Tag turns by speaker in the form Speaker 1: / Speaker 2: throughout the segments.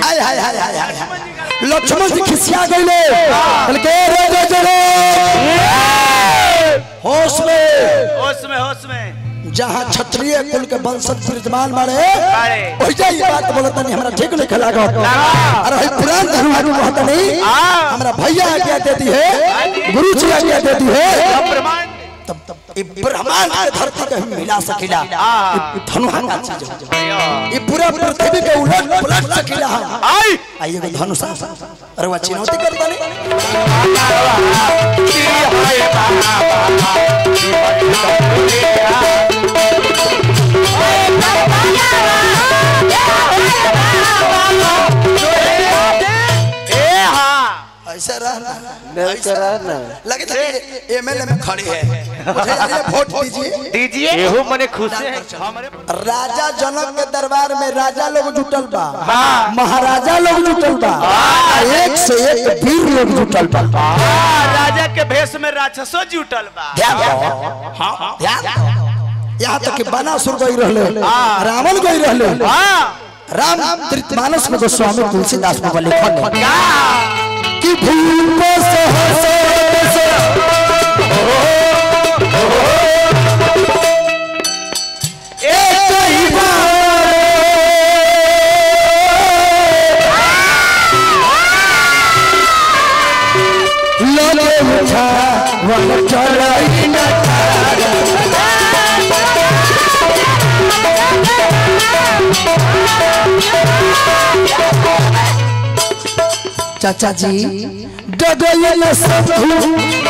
Speaker 1: हाय हाय हाय हाय हाय लक्ष्मण जी खिसिया गईले बोले के रे रे रे रे होश में
Speaker 2: होश में होश में
Speaker 1: जहाँ क्षत्रिय कुल के वंशज विद्यमान बारे
Speaker 2: बारे।
Speaker 1: ओहि जा ये बात बोलता नहीं हमरा ठीक नहीं खला अरे भाई पुरान धर्म कहता नहीं
Speaker 2: हाँ।
Speaker 1: हमरा भैया आज्ञा देती है गुरु जी आज्ञा देती है
Speaker 2: प्रमाण
Speaker 1: तब तब ये ब्रह्मांड के धरती के हम मिला सकिला ये धनुहा का चीज है। ये पूरा पृथ्वी के उलट पलट सकिला हम
Speaker 2: आई
Speaker 1: आइए को धनुषा अरे वो चुनौती करता नहीं
Speaker 2: ए हाँ
Speaker 1: ऐसा रहना
Speaker 3: नहीं करा ना
Speaker 1: लगे था कि एमएलए में खड़े हैं मुझे ये वोट दीजिए
Speaker 2: दीजिए
Speaker 3: एहू मने खुश है
Speaker 2: हमारे
Speaker 1: राजा जनक के दरबार में राजा लोग जुटल बा महाराजा लोग जुटल बा एक से एक वीर लोग जुटल बा
Speaker 2: हाँ, राजा के भेष में राक्षसो जुटल बा
Speaker 1: ध्यान दो हाँ ध्यान दो यहाँ तक कि बनासुर गई रहले रावण गई रहले
Speaker 2: हाँ
Speaker 1: राम मानस में गोस्वामी तुलसीदास बाबा लिखल है कि भूप सहस एक ही बार लगे उठा वन चलाई न चाचा जी डगल सबू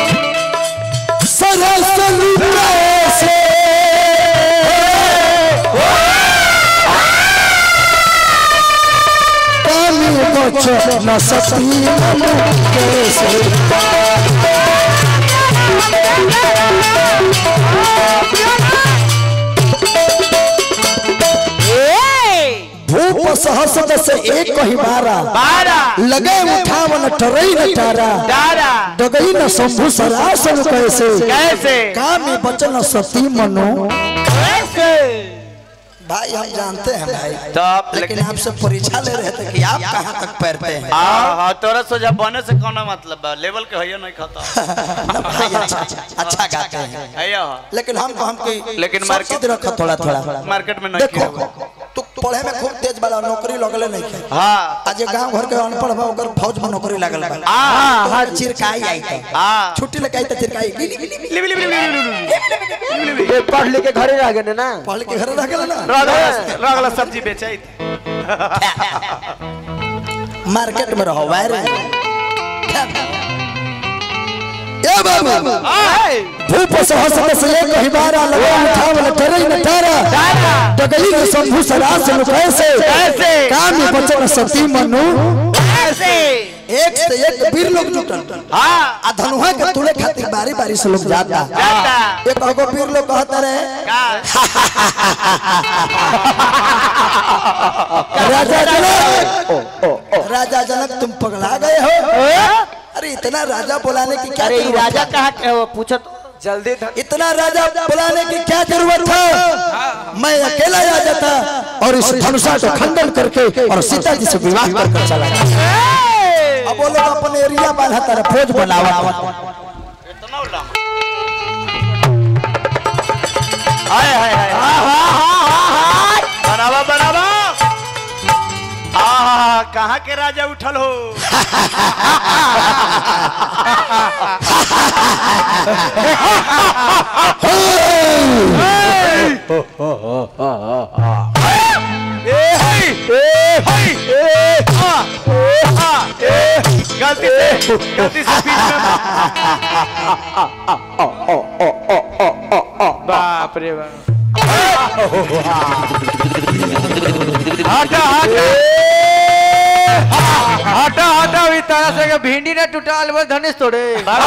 Speaker 1: सरस से पानी बच न सती मनु कैसे भूप सहस से एक ही बारा
Speaker 2: बारह
Speaker 1: लगे उठावन टरई न टारा
Speaker 2: दारा
Speaker 1: डगई न शंभु सरासन कैसे
Speaker 2: कैसे
Speaker 1: काम में बचन सती मनो
Speaker 2: कैसे
Speaker 1: भाई हम जानते हैं भाई
Speaker 2: तब
Speaker 1: लेकिन आपसे परीक्षा ले रहे थे कि आप कहाँ तक पैरते हैं
Speaker 2: हाँ हाँ तोरा सोचा बने से कौन मतलब बा लेवल के है नहीं खाता
Speaker 1: ना भाई अच्छा अच्छा गाते हैं
Speaker 2: है या
Speaker 1: लेकिन हम हम की
Speaker 2: लेकिन
Speaker 1: सब
Speaker 2: मार्केट-
Speaker 1: चीज रखो थोड़ा थोड़ा
Speaker 2: मार्केट में नहीं
Speaker 1: देखो
Speaker 2: किया
Speaker 1: तू पढ़े में खूब तेज वाला नौकरी लगले नहीं खे
Speaker 2: हाँ
Speaker 1: आज ये गांव घर के अनपढ़ बा ओकर फौज में नौकरी लागल बा
Speaker 2: हाँ
Speaker 1: हाँ चिरकाई आई था
Speaker 2: हाँ
Speaker 1: छुट्टी लेके आई था चिरकाई गिली गिली गिली।
Speaker 2: लिबी लिबी लिबी लिबी लिबी लिबी
Speaker 3: ये पढ़ लिख के घरे रह गए ना
Speaker 1: पढ़ के घर रह गेल ना
Speaker 2: रगला रगला सब्जी बेचाई
Speaker 1: मार्केट में रहो वायरे ए बाबू भूप सहस से एक ही बारा लगा उठावल टरई न टारा डगली ने शंभु सरास नु कैसे
Speaker 2: कैसे?
Speaker 1: काम में बचन सती मनु
Speaker 2: कैसे
Speaker 1: एक से एक वीर लोग जुटल
Speaker 2: हाँ
Speaker 1: आ धनुहा के तुले खातिर बारी बारी से लोग जाता
Speaker 2: जाता
Speaker 1: एक अगो वीर लोग कहता रहे
Speaker 2: का
Speaker 1: राजा जनक राजा जनक तुम पगला गए हो अरे इतना राजा बुलाने की क्या
Speaker 3: अरे ये
Speaker 1: जरूरत
Speaker 3: राजा
Speaker 1: था?
Speaker 3: कहाँ के हो पूछो तो जल्दी धन
Speaker 1: इतना राजा बुलाने की क्या जरूरत था मैं अकेला आ जाता और इस धनुषा को खंडन करके और सीता जी से विवाह कर कर चला जाता अब वो लोग अपने एरिया बांधा तारा फौज बनावा
Speaker 2: इतना उल्लाम हाय हाय हाय बनावा बनावा आहा कहाँ के राजा उठल हो गलती से गलती से बीच में बाप रे बाप हटा हटा
Speaker 3: हटा हटा अभी तरह से भिंडी ना टूटल बस धनुष तोड़े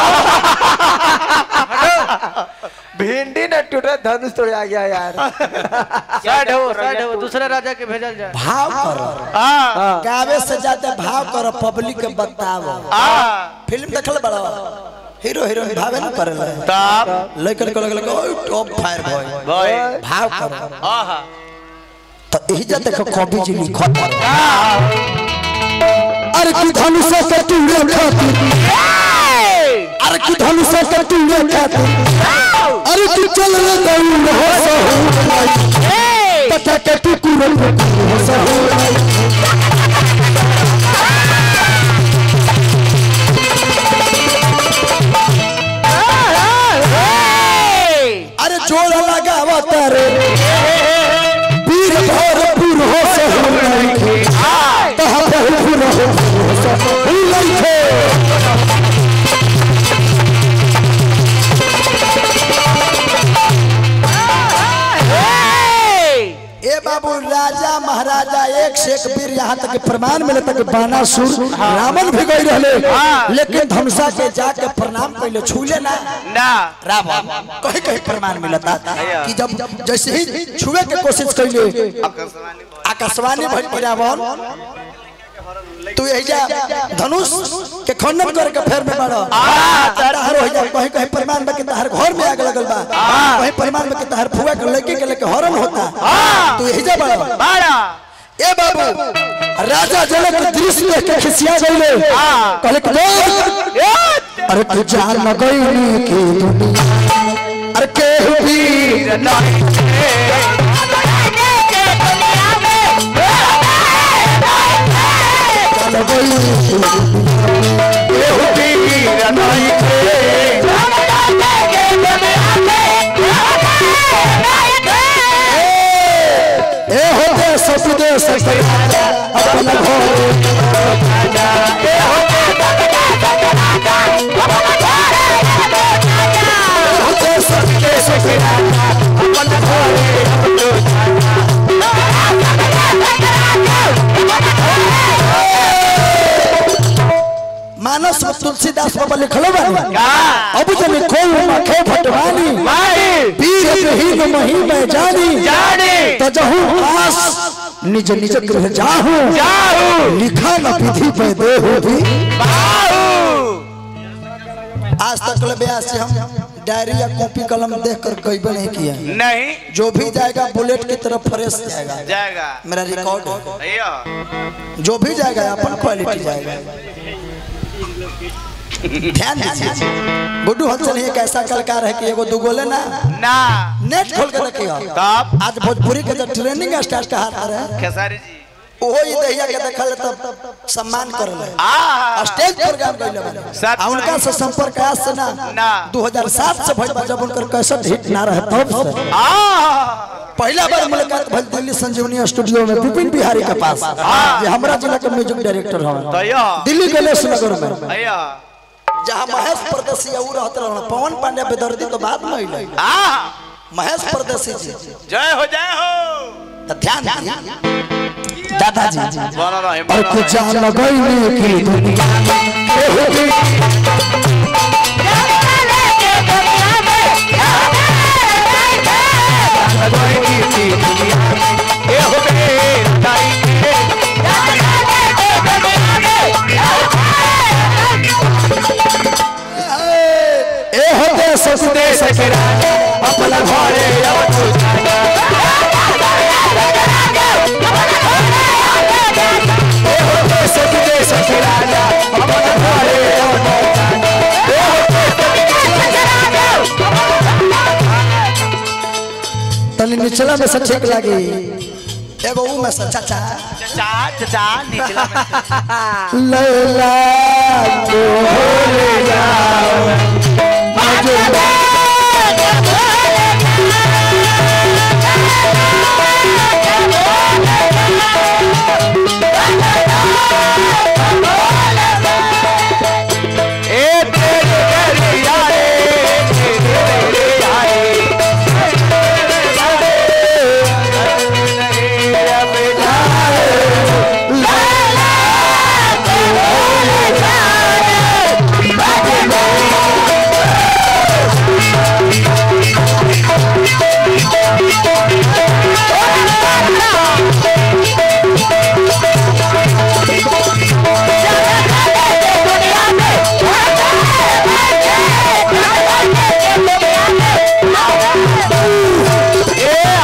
Speaker 3: भिंडी ना टूटा धनुष तोड़े आ गया यार साइड हो साइड हो दूसरे राजा के भेजल जाए
Speaker 1: भाव करो
Speaker 2: हाँ
Speaker 1: गावे से ज्यादा भाव करो पब्लिक के बताओ
Speaker 2: हाँ
Speaker 1: फिल्म देखल बड़ा हीरो हीरोइन भावे ना करे
Speaker 2: तब
Speaker 1: लेकर के लगे ओए टॉप फायर बॉय
Speaker 2: भाई
Speaker 1: भाव करो
Speaker 2: आहा
Speaker 1: तो यही जा देखो कवि जी लिखत है अरे की धनुष के टूड़े खातिर अरे की धनुष के टूड़े खातिर अरे तू चल रे दौड़ हो सहू पता के तू कुरन हो सहू अरे जोर लगावा तारे वीर भरपूर हो सहू कहाँ बहुपुर हो सहू लइखे ए बाबू राजा महाराजा एक से एक वीर यहाँ तक प्रमाण मिले तक बानासुर रावण भी गई रहले लेकिन धनुषा के जाके प्रणाम पहले छूले ना
Speaker 2: ना
Speaker 1: रावण कहीं कहीं प्रमाण मिलता कि जब जैसे ही छुए के कोशिश कैले आकाशवाणी भइल कि रावण तू यही जा धनुष के खंडन करके फेर में बाड़ो तहर हो जा कहीं कहीं प्रमाण में कि तहर घर में आग लगल बा कहीं प्रमाण में कि तहर फुआ के लड़की के लेके हरण होता तू यही जा बाड़ो
Speaker 2: बाड़ा
Speaker 1: ए बाबू राजा जनक दृश्य देख के खिसिया गईले कहले कि देख अरे तू जान न गईली की दुनिया अरे केहू भी जान गईली की दुनिया केहू भी ए होते सब देश अपना घर होते सब देश अपना घर मानस में तुलसीदास बाबा लिखलो बानी अब जब खो मखे भटवानी पीर रही मही में जानी तो जहू आस निज निज गृह जाहू लिखा न विधि पे देहू भी आज तक ले ब्यास से हम डायरी या कॉपी कलम देख कर कई बार नहीं किया
Speaker 2: नहीं
Speaker 1: जो भी जाएगा बुलेट की तरफ फ्रेश जाएगा
Speaker 2: जाएगा
Speaker 1: मेरा रिकॉर्ड है
Speaker 2: भैया
Speaker 1: जो भी जाएगा अपन क्वालिटी जाएगा ध्यान दीजिए गुड्डू हंसन एक ऐसा कलाकार है कि एगो दुगोले ना
Speaker 2: ना
Speaker 1: नेट खोल के रखियो
Speaker 2: तब
Speaker 1: आज भोजपुरी के जो ट्रेनिंग स्टार का हाथ आ रहा है
Speaker 2: खेसारी जी
Speaker 1: ओहो ये दहिया के देखल तब सम्मान कर ले
Speaker 2: आ
Speaker 1: स्टेज प्रोग्राम कइले बानी
Speaker 2: साथ
Speaker 1: आ उनका से संपर्क आज से ना
Speaker 2: ना।
Speaker 1: 2007 से भइल बा जब उनकर कैसेट हिट ना रहे तब से
Speaker 2: आ
Speaker 1: पहला बार मुलाकात भइल दिल्ली संजीवनी स्टूडियो में विपिन बिहारी के पास जे हमरा जिला के म्यूजिक डायरेक्टर हवन
Speaker 2: भैया
Speaker 1: दिल्ली गणेश नगर में
Speaker 2: भैया
Speaker 1: जहाँ महेश परदेसी ऊ रहत रहन पवन पांडे बेदर्दी तो बात में अइले
Speaker 2: आ
Speaker 1: महेश परदेसी जी
Speaker 2: जय हो जय हो
Speaker 1: तो ध्यान दीजिए दादाजी
Speaker 2: बना रहे
Speaker 1: और
Speaker 2: बना
Speaker 1: कुछ जान गईले की दुनिया केहू भी ए होते सब देश के राजा अपना घरे अब तू जाना ए होते सब देश के राजा अपना घरे अब तू जाना ए होते तनी निचला में से ठीक लागी एगो ऊ में से चाचा
Speaker 2: चा चा निचला में
Speaker 1: लैला को ले जाओ मजबा
Speaker 2: ए तेरे दरिया रे तेरे दरिया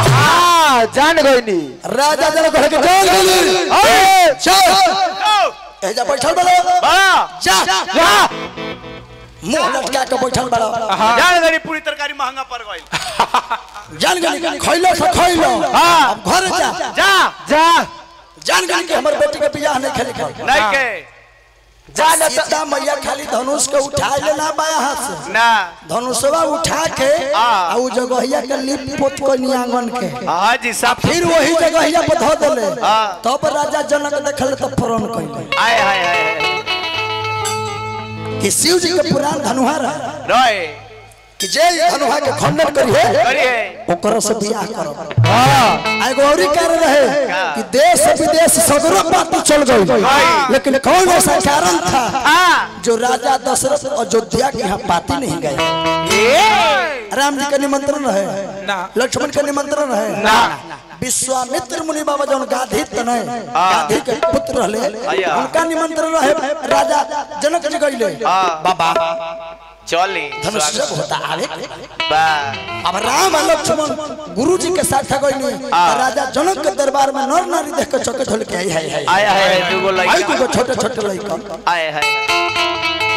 Speaker 3: जान गईनी
Speaker 1: राजा जन कहे के चल गेली चल ए जा बैठल बड़ो
Speaker 2: बड़ा
Speaker 1: जा
Speaker 3: जा
Speaker 1: मुंह लटका के बैठल बड़ो
Speaker 2: जान गरी पूरी तरकारी महंगा पड़ गई
Speaker 1: जान गनी खइलो से खइलो
Speaker 3: हाँ।
Speaker 1: अब घर जा
Speaker 2: जा
Speaker 3: जा
Speaker 1: जान गनी कि हमर बेटी के बियाह नहीं खेले कर
Speaker 2: नहीं के
Speaker 1: जा सीता मैया खाली धनुष के उठा लेना बाया हाथ से
Speaker 2: ना
Speaker 1: धनुषवा उठा के
Speaker 2: हाँ।
Speaker 1: आ उ जगहिया के लिप पोत को आंगन के
Speaker 2: हाँ जी सब
Speaker 1: फिर वही जगहिया पर धो देले
Speaker 2: हाँ।
Speaker 1: तब राजा जनक देखल तो फरन कइले
Speaker 2: आए हाय हाय
Speaker 1: कि शिव जी के पुराण धनुहा रहे
Speaker 2: रोए
Speaker 1: कि जे ई धनुहा के खंडन करिए
Speaker 2: करिए
Speaker 1: ओकरा से बियाह करब
Speaker 3: हाँ
Speaker 1: आ एगो औरी कारण रहे कि देश विदेश सगरो बात चल गई लेकिन कौन ऐसा कारण था
Speaker 2: हाँ
Speaker 1: जो राजा दशरथ अयोध्या के यहाँ पाती नहीं गए
Speaker 2: ये
Speaker 1: राम जी का निमंत्रण रहे
Speaker 3: ना
Speaker 1: लक्ष्मण का निमंत्रण रहे
Speaker 2: ना
Speaker 1: विश्वामित्र मुनि बाबा जौन गाधी तनय गाधी के पुत्र रहले
Speaker 2: आया।
Speaker 1: उनका निमंत्रण रहे राजा जनक जी गइले
Speaker 2: हाँ
Speaker 1: बाबा
Speaker 2: चली
Speaker 1: धनुष जब होता आवे
Speaker 2: बा
Speaker 1: अब राम और लक्ष्मण गुरु जी के साथ गइनी राजा जनक के दरबार में नर नारी देख के चौके ढोल के आई है है
Speaker 2: आया है दूगो
Speaker 1: आई
Speaker 2: लड़का
Speaker 1: को छोटे छोटे लड़का
Speaker 2: आए हाय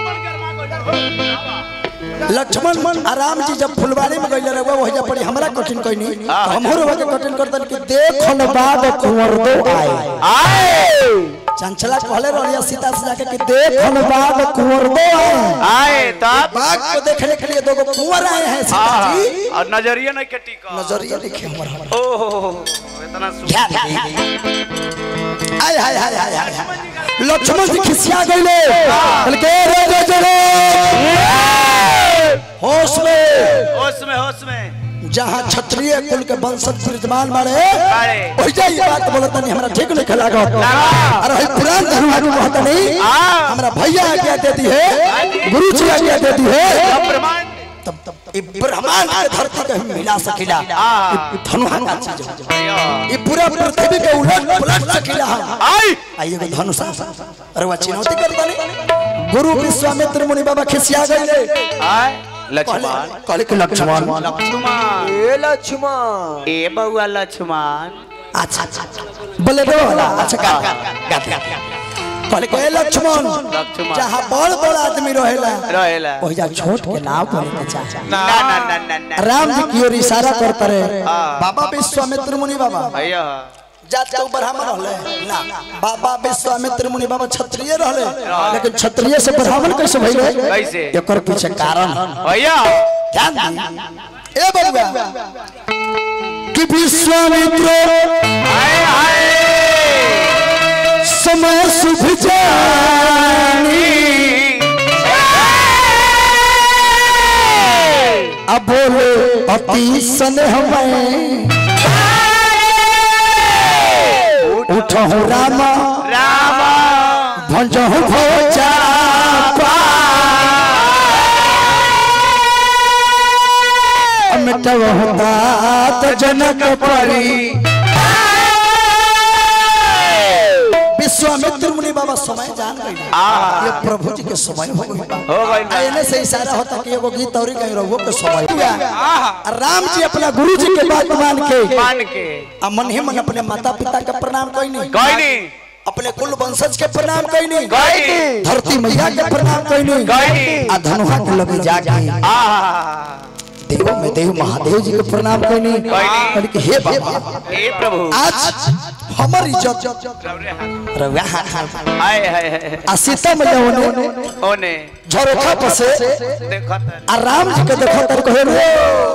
Speaker 1: लक्ष्मण आ राम जी जब फुलवारी में गइले रहे वही जब पड़ी हमरा कठिन कइनी तो हमहु रवा के कठिन करतन कि देखन बाद कुंवर दो आए
Speaker 2: आए
Speaker 1: चंचला कहले रहिया सीता से जाके कि देखन बाद कुंवर दो आए
Speaker 2: आए तब
Speaker 1: बाघ को देखने के लिए दो गो कुंवर आए हैं सीता
Speaker 2: हाँ
Speaker 1: जी
Speaker 2: और नजरिया नहीं के टिका
Speaker 1: नजरिया देखे हमारा
Speaker 2: ओह इतना सुंदर
Speaker 1: हाय हाय हाय हाय हाय हाय लक्ष्मण जी खिसिया गइले कहले के रे रे रे रे होश में
Speaker 2: होश में होश में
Speaker 1: जहाँ क्षत्रिय कुल के वंशज विद्यमान मारे
Speaker 2: अरे
Speaker 1: ओहि जा ये बात बोलत नहीं हमरा ठीक नहीं खेला गो अरे हई पुरान धर्म कहता नहीं
Speaker 2: हाँ।
Speaker 1: हमरा भैया आज्ञा देती है गुरु जी आज्ञा देती है
Speaker 2: ब्रह्मांड
Speaker 1: तब तब ये ब्रह्मांड के धरती के हम मिला सकिला
Speaker 2: हाँ।
Speaker 1: ये धनुहा का चीज है।
Speaker 2: अयो
Speaker 1: ये पूरा पृथ्वी के उलट पलट सकिला हम
Speaker 2: आई
Speaker 1: आइए को धनुषा अरे वो चुनौती करता नहीं गुरु विश्वामित्र मुनि बाबा खिसिया गए
Speaker 2: आए लक्ष्मण
Speaker 1: कहले कि लक्ष्मण
Speaker 2: लक्ष्मण
Speaker 3: ए लक्ष्मण
Speaker 2: ए बउआ लक्ष्मण
Speaker 1: अच्छा अच्छा बोले दो वाला अच्छा गा गा गा गा कहले कि ए लक्ष्मण
Speaker 2: लक्ष्मण
Speaker 1: जहाँ बड़ बड़ आदमी रहेला
Speaker 2: रहेला
Speaker 1: वही जा छोट के नाव बोले के चाचा
Speaker 2: ना ना ना ना ना
Speaker 1: राम जी की ओर इशारा करता रहे
Speaker 2: हाँ।
Speaker 1: बाबा विश्वामित्र मुनि बाबा
Speaker 2: अयो
Speaker 1: जात के ब्राह्मण रहले ना बाबा विश्वामित्र मुनि बाबा क्षत्रिय रहले लेकिन क्षत्रिय से ब्राह्मण कैसे भइले
Speaker 2: कैसे?
Speaker 1: एकर पीछे कारण
Speaker 2: अयो
Speaker 1: ध्यान दी ए बबुआ कि विश्वामित्र
Speaker 2: आए आए
Speaker 1: समय शुभ जानी अब बोले अति स्नेह में उठहु रामा
Speaker 2: राम
Speaker 1: भंजहु भोजा मिटवहु तात जनक परी विश्वामित्र मुनि बाबा समय जान गए
Speaker 2: आहा।
Speaker 1: ये प्रभु जी के समय हो गई बा।
Speaker 2: हो गई बा।
Speaker 1: आइने से इशारा होता कि एगो गीत और कहीं रहुओ के समय हुआ राम जी अपना गुरु जी के बात मान के
Speaker 2: मान के
Speaker 1: आ मन ही मन अपने माता पिता के प्रणाम कईनी
Speaker 2: कोई नहीं
Speaker 1: अपने कुल वंशज के प्रणाम कईनी
Speaker 2: कोई नहीं
Speaker 1: धरती मैया के प्रणाम कईनी
Speaker 2: कोई नहीं
Speaker 1: आ धनुहा के लगे जाके
Speaker 2: आहा
Speaker 1: देव में देव महादेव जी के प्रणाम कईनी
Speaker 2: कोई नहीं।
Speaker 1: कहली कि हे बाबा
Speaker 2: ए प्रभु
Speaker 1: आज हमर इज्जत रउआ हाथ हाथ
Speaker 2: आए हाय हाय
Speaker 1: आ सीता मैया ओने
Speaker 2: ओने
Speaker 1: झरोखा पर से
Speaker 2: देखो त
Speaker 1: आ राम जी के देखो तर कहे रे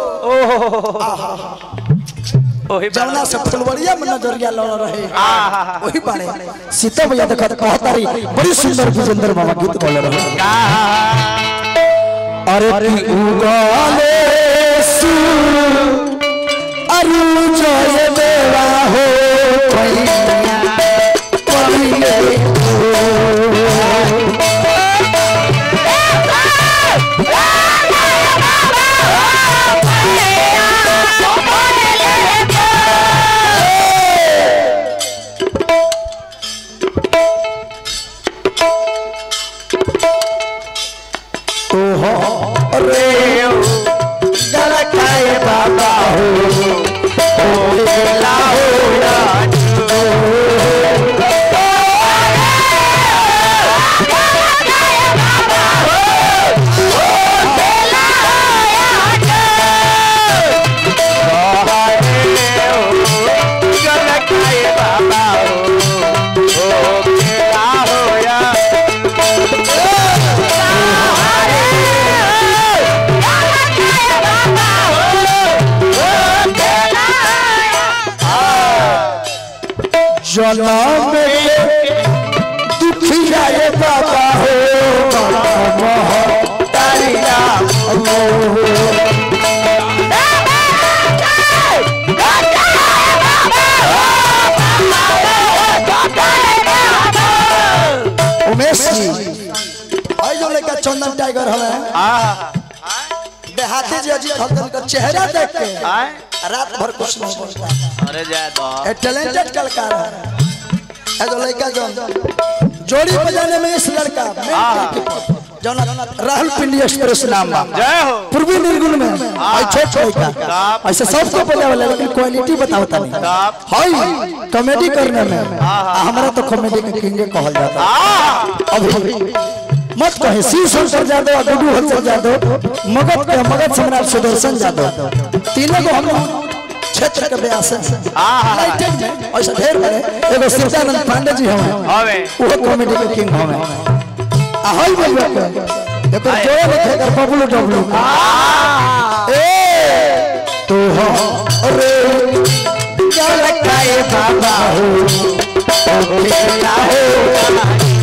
Speaker 2: ओही
Speaker 1: जमुना से फुलवरिया में नजरिया लड़ रहे
Speaker 2: आहा
Speaker 1: वही बारे सीता मैया देखो कहता रही बड़ी सुंदर विजेंद्र बाबा गीत बोले रहे
Speaker 2: आहा
Speaker 1: अरे की उगाले सु अरु जय देवा हो पैया पहिले तो हो रे गल खाए बाबा हो हो लाओ जनम के दुखिया रे बाबा हो मोहतारी राम उमेश जी आई जो लेकर चंदन टाइगर हमें देहाती जी अजीत हसन का चेहरा देख के
Speaker 2: आए
Speaker 1: रात भर कुछ नहीं बोलता
Speaker 2: अरे जाए तो
Speaker 1: ए टैलेंटेड कलाकार है ए जो लड़का जो जोड़ी बजाने में इस लड़का जो राहुल पिंडी एक्सप्रेस नाम बा
Speaker 2: जय हो
Speaker 1: पूर्वी निर्गुण में आई छोट छोट लड़का ऐसे सबको बजावे वाला लेकिन क्वालिटी बतावता नहीं
Speaker 2: आप
Speaker 1: हाय कॉमेडी करने में आ, हमारा तो कॉमेडी के किंग कहल जाता है अभी मत कहे शिव शंकर यादव और गुड्डू हलचल यादव मगध के मगध सम्राट सुदर्शन यादव तीनों को हम क्षेत्र के व्यास हैं United में ऐसा ढेर बड़े एगो शिवदानंद पांडे जी हमें
Speaker 2: हवे
Speaker 1: वो कॉमेडी के किंग हमें आ हाय बोलबे के देखो जो लिखे कर बबलू डबलू ए तू हो रे क्या लगता है बाबा हो ओ खेला हो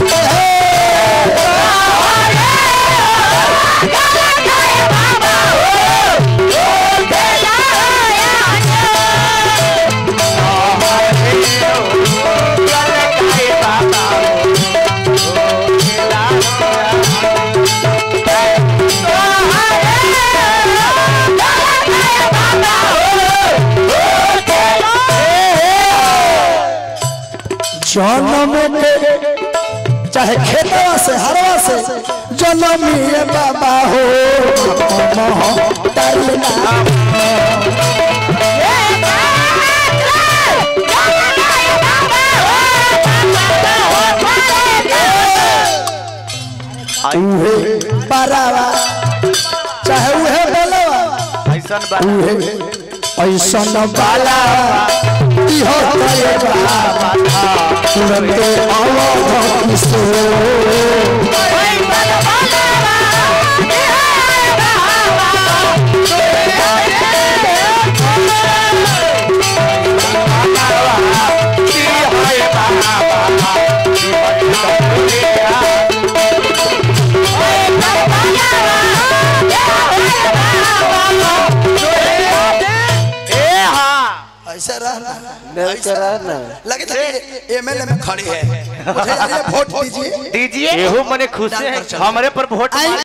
Speaker 1: जन्म के चाहे खेतवा से हरवा से जन्मिए बाबा हो मोहतरना उहे बरावा चाहे उहे बोलवा
Speaker 2: ऐसा बात
Speaker 1: उहे ऐसन बाला इहो करे बाबा तुरंते अवध किशोर
Speaker 2: ए हाँ
Speaker 1: ऐसा रहना
Speaker 3: नहीं करा ना
Speaker 1: लगे था कि एमएलए में खड़ी है मुझे ये वोट दीजिए
Speaker 2: दीजिए
Speaker 3: एहू मने खुशी है
Speaker 2: हमारे पर वोट
Speaker 1: आई-